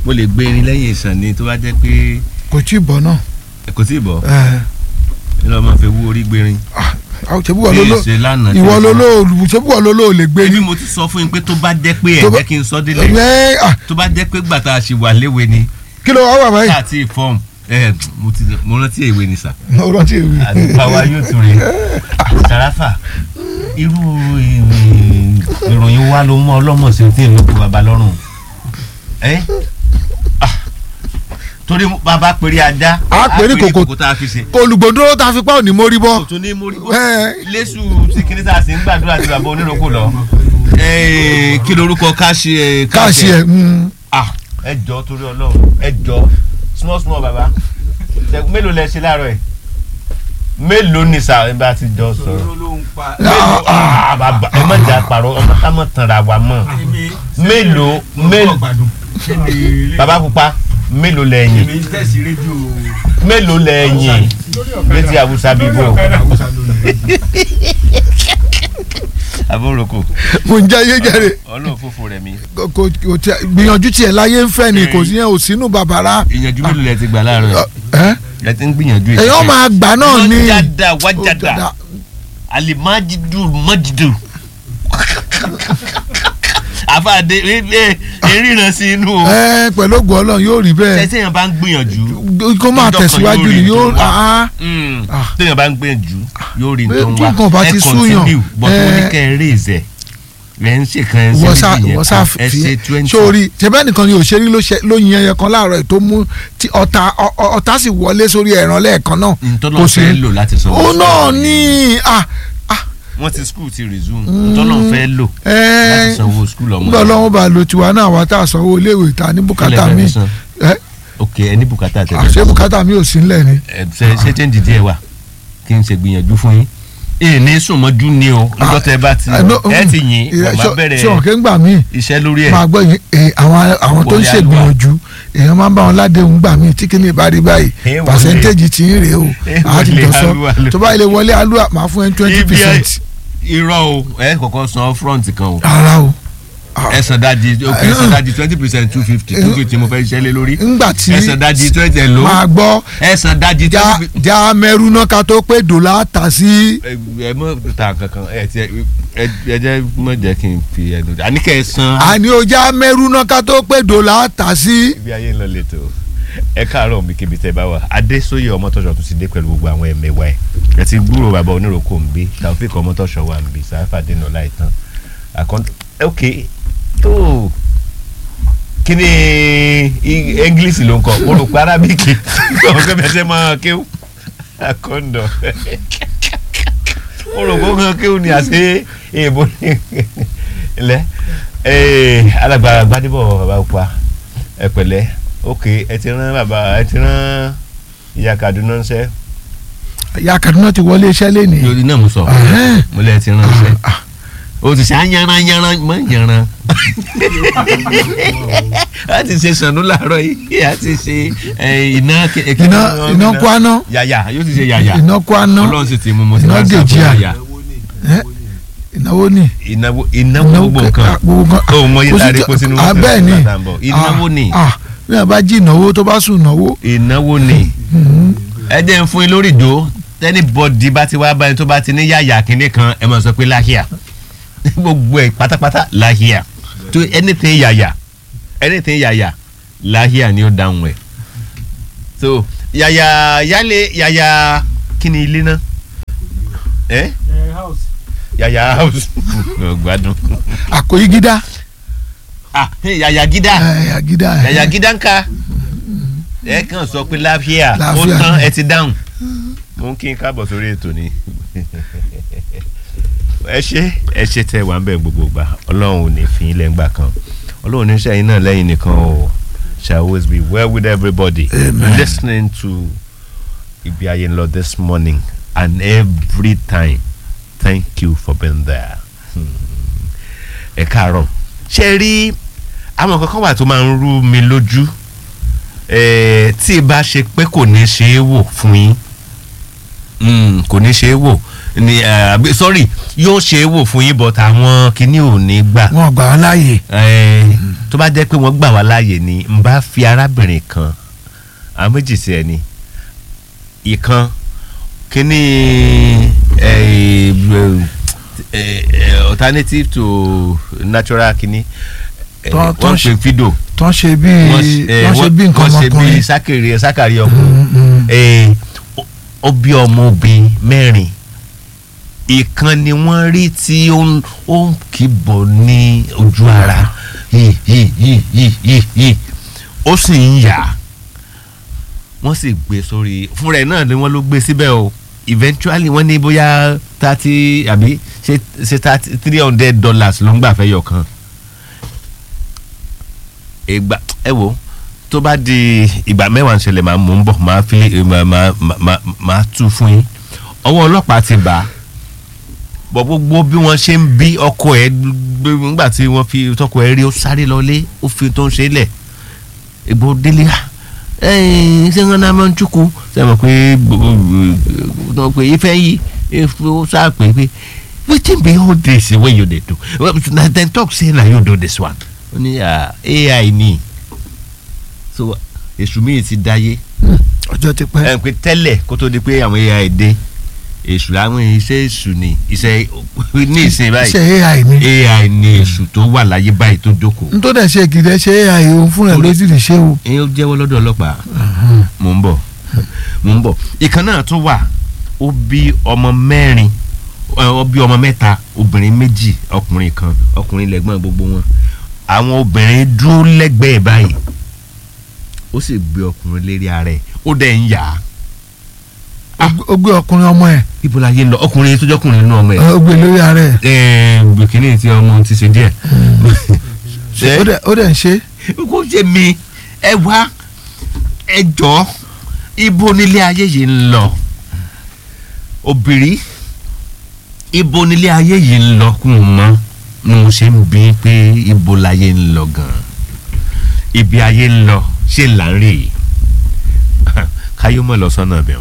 mo lè gbé irin lẹ́yìn ìsàn ni tó bá jẹ́ pé kò tí ì bọ̀ náà kò tí ì bọ̀ ẹ ní lọ́ọ́ máa fi wú orí gbérin. àwọn ṣebí wọ́n ló ló Bí èsè lánàá tí ìwọ mo ló sọ. ló ṣebí wọ́n ló ló lè gbé ebi ní. mo ti sọ fún yín pé tó bá jẹ́ pé ẹ̀ Tó bá- jẹ́ kí n sọ délẹ̀ ẹ ah, tó bá jẹ́ pé gbàtà àṣìwà léwe ni kí ló wá wà báyìí. káàtì fọ́ọ̀mù ẹ̀ mo ti mo rántí èwe ni sà. ó rántí èwe. àdúgbò àwa yóò tún rí sàràfà irú ìrìn- ìròyìn wa ló mọ ọlọ́mọ sí tí èmi kò bàbá lọ́rùn ẹ́ Ah. torí bàbá péré ajá A péré kòkò- kòkó tá a fi ṣe olùgbòdúró tá a fi pa òní mórí kò bọ́. tún ní mórí bó Ẹ́. lẹ́sù tí kìnìún tá a sì ń gbàdúrà tí bàbá oníròkò lọ Ẹ́, kí lorúkọ káṣí ẹ káàsì ẹ̀ mm. ah ẹ jọ torí Ọlọ́run ẹ jọ small small baba Ṣé- mélòó lẹ ṣe láàárọ̀ ẹ mélòó ni sà ẹ bá ti jọ sọ̀rọ̀ mélòó ah bàbá ẹ má jà pàrọ̀ ọmọ ká mọ̀ tanra wa mọ̀ mélòó mélòó bàbá pupa mélòó lẹ́yìn mélòó lẹ́yìn létí àwùsá bíbó àbúròkò mo ń jẹ́ ayé jẹ́rẹ̀ Ọlọ́run fòfò rẹ̀ mi kò kò kò tí gbìyànjú tiẹ̀ láyé ń fẹ́ ni kò sí yẹn ò sínú bàbàrà. ìyànjú mélòó lẹ ti gbà láàárọ̀ ẹ ẹ ti ń gbìyànjú èèyàn máa gbà náà ní. wájàdà wájàdà alimajidu majidu àfàdé ìríran sí inú o ẹ pẹ̀lú ògùn ọlọ́run yóò rí bẹ́ẹ̀ tẹ́sí yẹn bá ń gbìyànjú kó máa ọjọ́ kan tẹ̀síwájú yóò rí ni yóò tó wà. ah, Mm. Ah. téèyàn bá ń gbìyànjú yóò rí Pé nǹkan tí wá nǹkan bá ti súyàn, but ẹ- wọ́n ní kẹ́ ẹ raise ẹ̀ rẹ̀ ń ṣe kan ẹ̀ ń ṣe wọ́n sá méjì yẹn wọ́n sá kan, ẹ ṣe fi twenty sórí ṣẹbẹ́ nìkan ni òṣèré ló ṣe- ló yin ẹyẹ kan láàárọ̀ ẹ̀ tó mú tí ọ̀tá ọ- ọ- ọ̀tá sì wọlé sórí ẹ̀ràn lẹ́ẹ̀kan náà ntọ́nà fẹ́ lò láti sọ òun náà ní ah, ah, wọ́n ti school ti resume ntọ́nà fẹ́ lò ẹ láti sanwó school ọmọ nígbà ọlọ́run bá lo tiwa náà wá tá a sanwó iléèwé ta ní bùkátà Kílẹ̀ fẹ́ mi fi san? ẹ ok ẹni bùkátà tẹ̀lé àṣẹ bùkátà mi ò sí nílẹ̀ ni. ẹ ṣe ṣe change díẹ̀ wà kí n ṣe gbìyànjú fún yín èyí ní sùnmọ́jú ni o níjọ́ tẹ bá ti Ah, no, ẹ mm, ti yìn ìrẹ- ọ̀ma ṣọ- bẹ̀rẹ̀ ṣọ ọ̀kẹ́ ń gbà mí iṣẹ́ lórí ẹ̀ máa gbọ́ yín eh, àwọn àwọn tó ń Wọlé ṣègbìyànjú èèyàn máa ń bá wọn ládéhùn gbà mí tí kìíní bá rí báyìí Eh, wọlé. pàṣẹ́ntéèjì tí ń rèé o Eh, àá ti wọlé jọ sọ alúwa ló. tó bá ilé wọlé alúwa máa fún ẹ twenty Ibi ẹ- percent irọ́ o ẹ kọ́kọ́ san front kan o ara o ẹ san dájì ok ẹ san dájì twenty percent two fifty two fifty mo fẹ́ ṣiṣẹ́ lé lórí ńgbà tí ẹ san dájì twenty ẹ lò máa gbọ́ ẹ san dájì já twenty já mẹ́rú náà ká tó pé dòlà tà sí ẹ ẹ mọ ta kankan ẹ ti ẹ ẹ jẹ mọ jẹ kí n fi ẹnu àní kẹ ẹ san. àní o já mẹ́rú náà ká tó pé dòlà tà sí. ibi ayé ń lọ lẹ́tọ̀ ẹ káàárọ̀ mi kébi tẹ́ bá wà adésóyè ọmọtọ́ṣọ tún ti dé pẹ̀lú gbogbo àwọn ẹ̀mẹ̀wá ẹ̀ ẹ ti gbúrò bàbá oníròkò ń bí taofik ọmọtọ́ṣọ wà ń bí sáfà dènà láìtàn àkọ́ńtà ok tó kí ni i- english ló ń kọ mo rò pé arábíkì ọ̀hún pé bẹ́ẹ̀ sẹ́ máa kéwù àkọ́ńdọ̀ mo rò pé ó kàn kéwù ni àṣẹ èèbó ní ilẹ̀ alágbára gbadébọ̀ bàbá pupa ẹ pẹ̀lẹ́ ok ẹ ti rán bàbá ẹ ti rán ìyá kaduna ńṣẹ́. ìyá Kaduna ti wọlé iṣẹ́ lẹ́nìí. lórí náà mo sọ Ahẹ́n. mo lẹ ti rán ńṣẹ́ o ti ṣe ayanran yanran mọ yanran a ti ṣe sànú làárọ̀ yìí a ti ṣe ẹ, iná ke- iná iná kwaná yàyà yóò ti ṣe yàyà iná kwaná ọlọ́run sì ti mú mo ti iná máa ń dèjì sábà à. yàyà ẹ, ìnáwó ni. ìnáwó ìnáwó gbogbo nǹkan gbogbo nǹkan. o mọ Kò yìí sí láre tó- kó sínú ah, bẹ́ẹ̀ ni ìnáwó Ah, ni ah, bí wọn bá jí ìnáwó tó bá sùn ìnáwó. ìnáwó ni ẹ jẹ́ ń fún yín lórí ìjó tẹ́ni bọ́dì bá ti wá báyìí tó bá ti ní yàyà kínní kan ẹ máa sọ pé láhìá gbogbo ẹ̀ pátápátá láhìá tó anything yàyà anything yàyà láhìá ni ó dáhùn ẹ̀ so yàyà yálé yàyà kí ni ilé náà ẹ yàyà house Mo gbádùn àkòyí gídá. ah yàyà gídá yàyà gídá. ẹ. yàyà gídá ń ka ẹ kàn sọ pé láfíà ó Láfíà. tán ẹ ti dáhùn mo ń kí n káàbọ̀ sórí ètò ni ẹ ṣe ẹ ṣe tẹ wà ń bẹ̀ gbogbo gbà ọlọ́run ò ní fi yín lẹ́ngbà kan ọlọ́run ní sẹ́yìn náà lẹ́yìn nìkan o shall always be well with everybody Amen. listening to ibi ayé ń lọ this morning and every time thank you for being there Hmm. ẹ káàárọ̀ ṣe rí àwọn kankan wà tó máa ń rú mi lójú eh, tí ì bá ṣe pé kò ní ṣe é wò fún yín Mm, kò ní ṣe é wò ni eh, àbí- sorry yóò ṣe é wò fún yín but àwọn kìíní ò ní gbà wọn gbà wọn láàyè Eh, tó bá jẹ́ pé wọ́n gbà wá láàyè ni n bá fi arábìnrin kan àwọn méjì sí ẹ ni ìkan kíní eh, eh, eh, alternative to natural kíní eh, Tọ́- tọ́ wọ́n ṣe- pè fídò tó ń ṣe bí wọ́n ṣe- eh, wọ́n ṣe bí nǹkan wọ́n ṣe bí ọmọkùnrin sákèrè sákàrí ọkùnrin Mm, mm. Eh, ó- ó bí ọmọ obìnrin mẹ́rin ìkan ni wọ́n rí tí ó ń ó ń kìbọ̀ ní ojú ara yìí yìí yìí yìí yìí yìí ó sì ń yà wọ́n sì gbé sórí fúnra ẹ̀ náà ni wọ́n ló gbé síbẹ̀ o eventually wọ́n ní bóyá thirty àbí ṣe ṣe thirty three hundred dollars ló ń gbà fẹ́ yọ̀ kan ìgbà ẹ wo tó bá di ìgbà mẹ́wàá ń ṣẹlẹ̀ máa mú un bọ̀ máa fi máa máa máa máa tú fún yín ọwọ́ ọlọ́pàá ti bà á bọ̀ gbogbo bí wọ́n ṣe ń bí ọkọ ẹ̀ gbé nígbà tí wọ́n fi tọkọ ẹ̀ rí ó sáré lọlé ó fi tó ń ṣe lẹ̀ ìgbò délé à ẹ̀yìn ṣé wọn náà máa ń túkú ṣe mọ̀ pé wọ́n pé ife yìí ó sáà pé pé wetin be all this wey you dey do well na dem talk say na you do this one ó ní ah, ai ni so èṣù míì ti dáyé ọjọ́ ti pẹ́ ẹ pé tẹ́lẹ̀ kó tó di pé àwọn ai dé èṣù láwọn iṣẹ́ èṣù ni iṣẹ́ ní ìsìn báyìí ṣe ai ni ai ni èṣù tó wà láyé báyìí tó jókòó. n tó dẹ̀ ṣe gidi ẹ ṣe ai òun fúnra ẹ̀ ló sì lè ṣe o ẹ̀yin ó jẹ́wọ́ lọ́dọ̀ ọlọ́pàá mò ń bọ̀ mò ń bọ̀ ìkan náà tún wà ó bí ọmọ mẹ́rin ẹ, ó bí ọmọ mẹ́ta obìnrin méjì ọkùnrin kan ọkùnrin lẹ́gbọ́n gbogbo wọn àwọn obìnrin dúró lẹ́gbẹ̀ẹ́ báyìí ó sì gbé ọkùnrin lérí ara ẹ̀ ó dẹ̀ ń yà á Ó gbé- ó gbé ọkùnrin ọmọ ẹ̀ ibo la yé ń lọ ọkùnrin tó jọkùnrin nínú ọmọ ẹ̀ ó gbé lórí ara ẹ̀ ẹ̀ bìkínì tí ọmọ ti ṣe díẹ̀ ó dẹ̀- ó dẹ̀ ń ṣe kó ṣe mi ẹ wá ẹ jọ ibo nílé ayé yìí ń lọ obìnrin ibo nílé ayé yìí ń lọ kún un mọ ni mo ṣe ń bí pé ibo láyé ń lọ gan ibi ayé ń lọ ṣé là ń rè é káyọ̀ mọ̀ lọ sọ́nà bẹ̀rù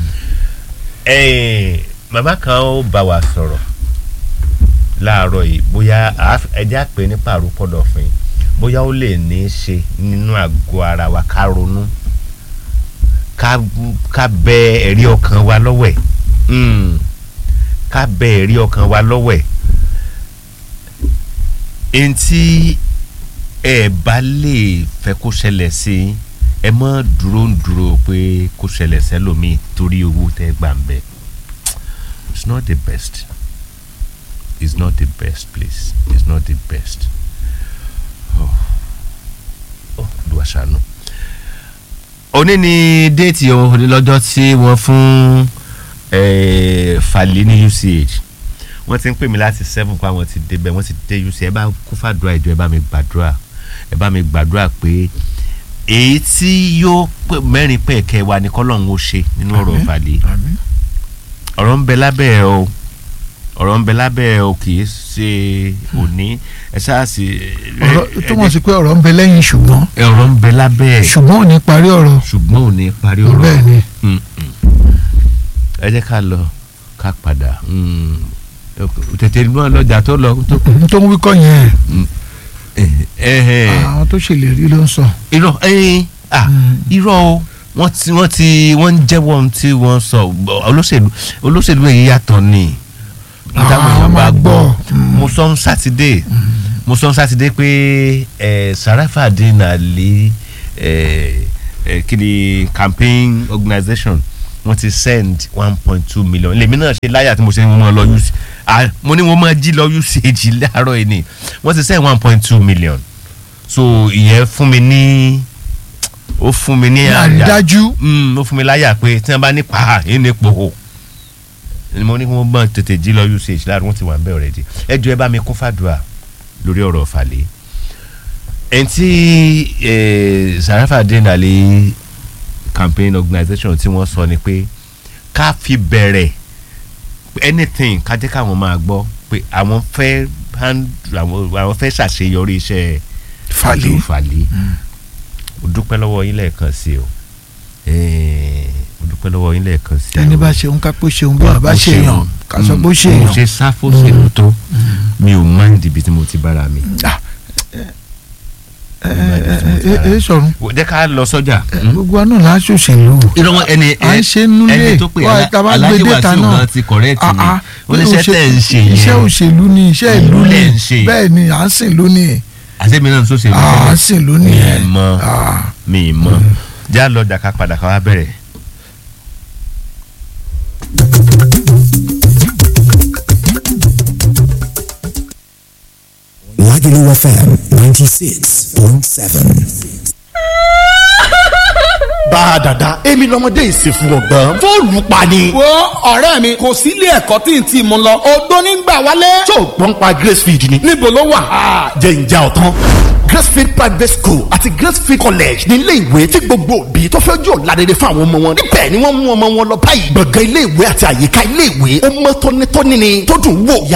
màmá kan ó bá wa sọ̀rọ̀ láàárọ̀ yìí bóyá àá- ẹ jẹ́ àpè ní pàrọ̀pọ̀dọ̀ fún yín bóyá ó lè ní í ṣe nínú àgọ́ ara wa ká ronú ká ká bẹ ẹ̀rí ọkàn wa lọ́wọ́ ẹ̀ Mm. ká bẹ ẹ̀rí ọkàn wa lọ́wọ́ ẹ̀ ẹni tí ẹ bá lè fẹ́ kó ṣẹlẹ̀ sí i, ẹ má dúró ń dúró pé kó ṣẹlẹ̀ sẹ́lòmíì torí owó tẹ́ gbà ń bẹ̀ it's not the best it's not the best please it's not the best oh olúwa ṣàánú. òní ni déètì o ní lọ́jọ́ tí wọ́n fún eh, Fàlẹ́ ní UCH wọ́n ti ń pè mí láti seven pa wọ́n ti débẹ̀ wọ́n ti dé UCH ẹ bá kó fàdúrà ìjọ ẹ bá mi gbàdúrà ẹ bá mi gbàdúrà pé èyí tí yóò pè mẹ́rin pẹ̀kẹ́ wa ni kọ́lọ́hún ó ṣe nínú ọ̀rọ̀ Àmín. Fàlẹ́ Àmín. ọ̀rọ̀ ń bẹ lábẹ́ ẹ o ọ̀rọ̀ ń bẹ lábẹ́ ẹ o kì í ṣe òní ẹ ṣáà sì. ọ̀rọ̀ túmọ̀ sí pé ọ̀rọ̀ ń bẹ lẹ́yìn ṣùgbọ́n ọ̀rọ̀ ń bẹ lábẹ́ ẹ ṣùgbọ́n ò ní parí ọ̀rọ̀ ṣùgbọ́n ò ní parí ọ̀rọ̀ bẹ́ẹ̀ ni Mm, mm. ẹ jẹ́ ká lọ ká padà mm. tètè mọ́ lọ́jà tó lọ tó n tó ń wí kọ́ yẹn ẹ̀hẹ̀. àwọn tó ṣèlérí ló ń sọ irọ́ ẹ̀yìn ah Mm. irọ́ o wọ́n ti wọ́n ti wọ́n ń jẹ́wọ́ ohun tí wọ́n sọ olóṣèlú olóṣèlú èyí yàtọ̀ ni Ah, táwọn èèyàn bá máa gbọ́ gbọ́. Mm. mo sọ ń sátidé mo sọ ń sátidé pé ẹ Sarafadeen Ali ẹ ẹ kí ni campaign organisation wọ́n ti send one point two million lèmi náà ṣe láyà tí mo ṣe ń mọ lọ use ah mo ní mo máa jí lọ usage láàárọ̀ yìí ni wọ́n ti send one point two million so ìyẹn fún mi ní ó fún mi ní àyà àrídájú Mm, ó fún mi láyà pé tí wọ́n bá ní pa èyí ní pòhò ni mo ní kí wọ́n bá tètè jí lọ usage láàrin wọ́n ti wà ń bẹ̀ already ẹ jọ̀ọ́ ẹ bá mi kún fàdúrà lórí ọ̀rọ̀ Fàlẹ́ ẹni tí eh, Sarafadeen Ali campaign organisation tí wọ́n sọ ni pé ká fi bẹ̀rẹ̀ anything ká jẹ́ káwọn máa gbọ́ pé àwọn fẹ́ hand- àwọn àwọn fẹ́ ṣàṣeyọrí iṣẹ́ Fàlẹ́ Fàlẹ́ ó dúpẹ́ lọ́wọ́ yín lẹ́ẹ̀kan sí o Eh, mo dúpẹ́ lọ́wọ́ yín lẹ́ẹ̀kan sí ẹni bá ṣeun ká pé ṣeun bí wọn bá ṣe yàn ká sọ pé mo ṣe yàn. ṣe sáfòsèlú tó mi ò máa ń dìbì tí mo ti bára mi. ẹ ẹ ẹ sọrun jẹ́ ká lọ sọ́jà. gbogbo àná là á ṣòṣèlú. ìrọ̀wọ́ ẹni à ń ṣe nulẹ̀ ẹni tó pè wá, tá a bá alájí gbé data wàsíù náà. náà ti kọ̀rẹ́ẹ̀tì ni Ah, ah, oníṣẹ́ òṣè- tẹ̀ ń ṣe yẹn iṣẹ́ òṣèlú ni iṣẹ́ ìlú Ìlú ni lẹ̀ ń ṣe. bẹ́ẹ̀ ni à ń sìn lú ni àṣẹ́mi náà ń sọ́sẹ̀ à ń sìn lú ni mi ẹ̀. mọ Ah. mi mọ já lọ dàka padà ká wá bẹ̀rẹ̀. Lagelu FM 96.7. bá a dàda èmi lọmọdé ìsìnkú ọgbọ́n fóònù pa ni. wo ọ̀rẹ́ mi kò sí ilé ẹ̀kọ́ tí n ti mú lọ odó nígbà wálé. tó o gbọ́n pa gracefield ni. níbo ló wà. jẹ́ ìjà ọ̀tán. gracefield private school àti gracefield college ní ilé ìwé tí gbogbo òbí tó fẹ́ jọ ládẹ́dẹ́ fún àwọn ọmọ wọn. níbẹ̀ ni wọ́n mú ọmọ wọn lọ báyìí. gbọ̀ngàn ilé ìwé àti àyíká ilé ìwé ó mọ́ tónítóní ni tó dùn wò